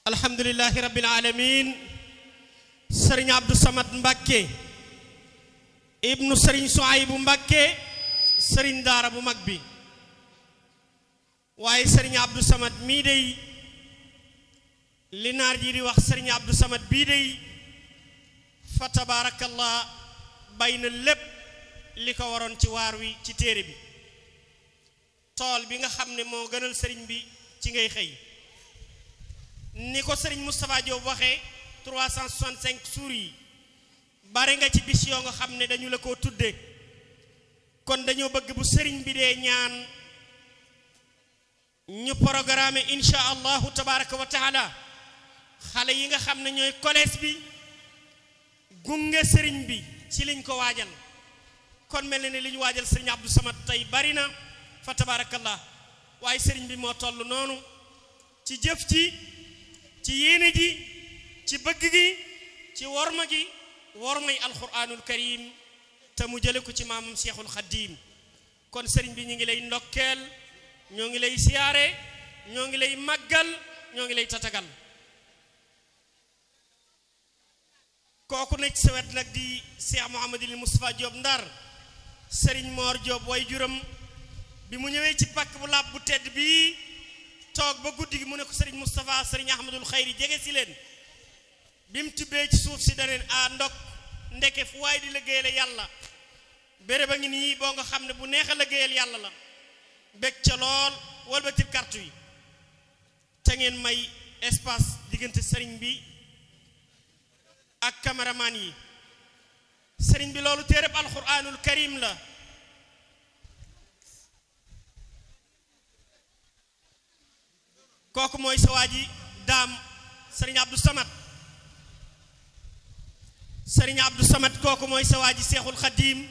alhamdulilahi rabbil alamin sëriñ abdou samad mbàkke ibnu sëriñ soaybu mbàkke sëriñ daara bu mag bi waaye sëriñ abdou samad mii dey li naar ji di wax sëriñ abdou samad bii dey fa tabaarakallah bay na lépp li ko waroon ci waar wi ci téere bi tool bi nga xam ne moo gënal sëriñ bi ci ngay xëy ni ko sëriñ Moustapha Diop waxee 365 suur yi bari nga ci bis yoo nga xam ne dañu la ko tudde kon dañoo bëgg bu sëriñ bi dee ñaan ñu programme insha allahu tabaraka wa taala xale yi nga xam ne ñooy collège bi gunge sëriñ bi ci liñ ko waajal kon mel na ne li ñu waajal sëriñ Abdou Samad tey bari na fa tabarakallah waaye sëriñ bi moo toll noonu ci jëf ci ci yéene ji ci bëgg gi ci worma gi wormay alquranul karim te mu jële ko ci maamam cheikhul xadim kon sëriñ bi ñu ngi lay ndokkeel ñoo ngi lay siyaare ñoo ngi lay màggal ñoo ngi lay tatagal kooku nekk sa wet nag di cheikh mouhamadul moustapha Diop ndar sëriñ moor Diop way juram bi mu ñëwee ci pàkk bu làpp bu tedd bii toog ba guddi gi mu ne ko sëriñ Moustapha sëriñ Ahmadul Xayri jege si leen bi mu tibbee ci suuf si daneen a ndok ndeke fu waay di liggéeyale yàlla béréb a ngi nii boo nga xam ne bu neex a liggéeyal yàlla la bég ca lool walbatil kartu yi te ngeen may espace diggante sëriñ bi ak cameraman yi sëriñ bi loolu téereb alquranul karim la kooku mooy sa waa ji daam sëriñ Abdou Samad sëriñ Abdou Samad kooku mooy sa waa ji seexul xadiim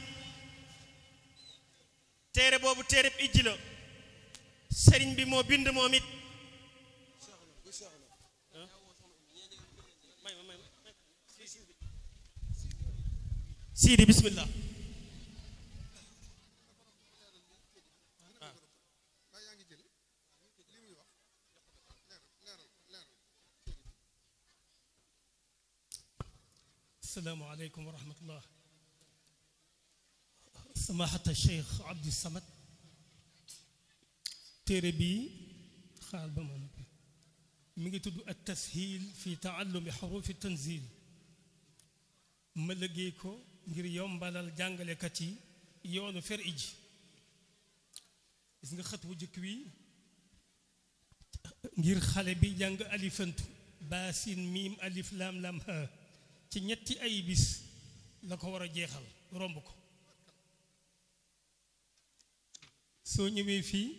téere boobu téereb ijji la sëriñ bi moo bind moom it siidi bismillah السلام عليكم ورحمة الله سماحة الشيخ عبد الصمد تربي خال بمن ميغي تدو التسهيل في تعلم حروف التنزيل ما لغيكو ngir yombalal jàngalekat yi yoonu fer iji gis nga xët wu jëkk wi ngir xale bi jàng alifantu baasin miim alif lam lam ha ci ñetti ay bis la ko war a jeexal romb ko soo ñëwee fii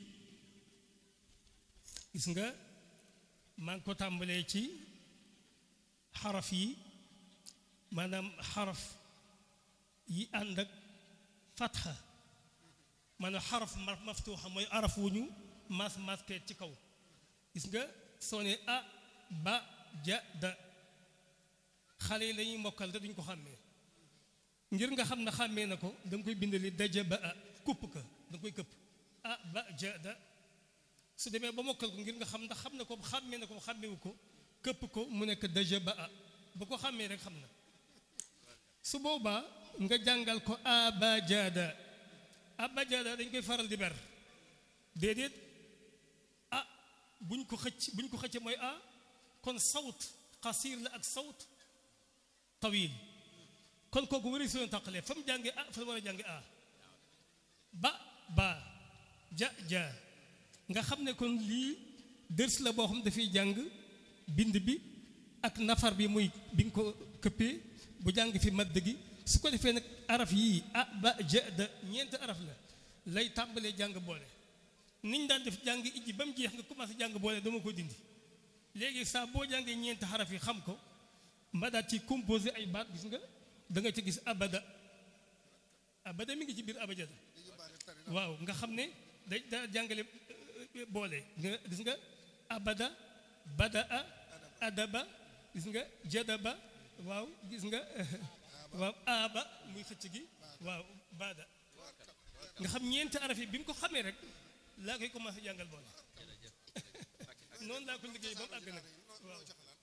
gis nga maa ngi ko tàmbalee ci xaraf yi maanaam xaraf yi ànd ak fatxa maanaam xaraf maftuuxa mooy araf wu ñu mas maske ci kaw gis nga soo ne a ba ja da xale yi lañuy mokkal te duñ ko xàmmee ngir nga xam ne xàmmee na ko da nga koy bindali daja ba a kupp ka da nga koy këpp a ba ja da su demee ba mokkal ko ngir nga xam ndax xam na ko xàmmee na ko xàmmewu ko këpp ko mu nekk daja ba a ba ko xàmmee rek xam na su boobaa nga jàngal ko abajada abajada dañ koy faral di ber déedéet ah buñ ko xëcc buñ ko xëcce mooy a kon sawt xasiir la ak sawt tawil kon kooku wari soo tàqalee fa mu jànge a fa mu war a jànge a ba ba ja ja nga xam ne kon lii dërs la boo xam dafay jàng bind bi ak nafar bi muy bi nga ko këppee bu jàng fi madd gi su ko defee nag araf yii a ba ja da ñeenti araf la lay tàmbalee jàng boole niñ daan def jàng ijji ba mu jeex nga commencé jàng boole dama ko dindi léegi saa boo jàngee ñeenti xaraf yi xam ko mba daat ci composé ay baat gis nga da nga ci gis abada abada mi ngi ci biir abajada waaw nga xam ne day daa jàngale boole nga gis nga abada bada a adaba gis nga jadaba waaw gis nga waaw aba muy xëcc gi waaw bada nga xam ñeenti araf yi bi mu ko xamee rek laa koy commencé jàngal boole noonu laa ko liggéey ba mu àgg nag waaw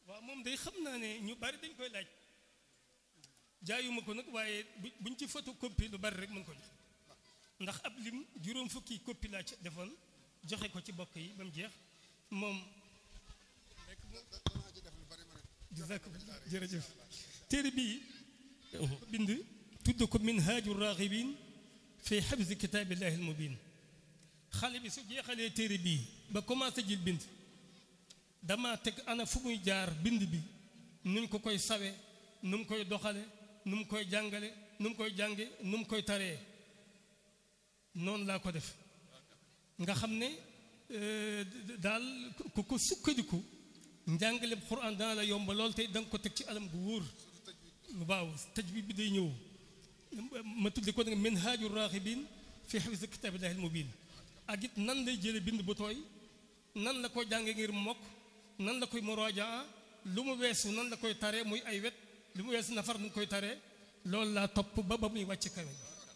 waaw moom day xam naa ne ñu bari dañ koy laaj jaayuma ko nag waaye bu buñ ci photocopie lu bari rek mën ko jox ndax ab lim juróom fukki copie laa ci defoon joxe ko ci bokk yi ba mu jeex moom jazakumullah jërëjëf téere bii bind tudd ko minhaaju raghibin fi xabsi kitaabillahi almubin xale bi su jeexalee téere bii ba commencé jël bind dama teg ana fu muy jaar bind bi nuñ ko koy sawe nu mu koy doxale nu mu koy jàngale nu mu koy jànge nu mu koy taree noonu laa ko def nga xam ne daal ku ko sukkandiku njàngale Qur'an dana la yomb lool te da nga ko teg ci alam gu wóor waaw tajwid bi day ñëw ma tudde ko nag minhaaju raaxibin fi xifzi kitaabillahi al-mubiin ak it nan lay jële bind bu tooy nan la ko jànge ngir mokk nan la koy muraajaa lu mu weesu nan la koy tare muy ay wet lu mu weesu nafar nu koy tare loolu laa topp ba ba muy wàcc kawe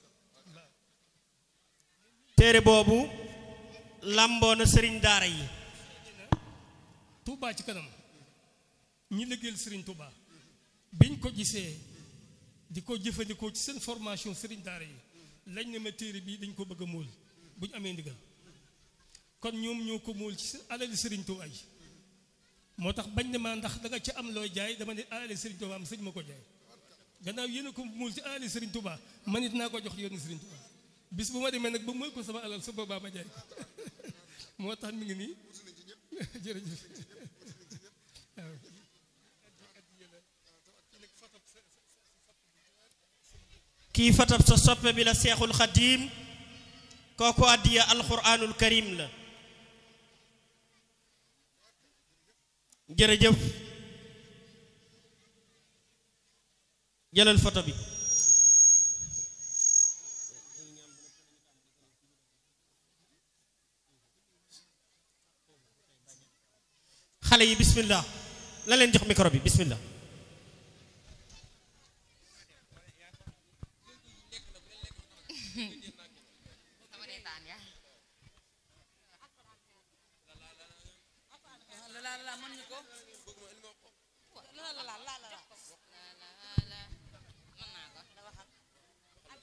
téere boobu làmboo na sëriñ daara yi Touba ci kanam ñi liggéeyal Serigne Touba biñ ko gisee di ko jëfandikoo ci seen formation Serigne daara yi lañ ne ma téere bi dañ ko bëgg a móol bu ñu amee ndigal kon ñoom ñoo ko móol ci seen alali Serigne Touba yi moo tax bañ ne ma ndax da nga ci am looy jaay dama ne alali Serigne Touba am sëñ ma ko jaay gannaaw yéen a ko móol ci alali Serigne Touba man it naa ko jox yoonu Serigne Touba bis bu ma demee nag ba móol ko sama alal su boobaa ma jaay ko moo tax mi ngi nii jërëjëf waaw kii fatab sa soppe bi la seexul xadiim kooku addiya alxuraanul karim la jërëjëf jëlal photo bi xale yi bismillah la leen jox micro bi bismillah la la la mën nga ko la la la la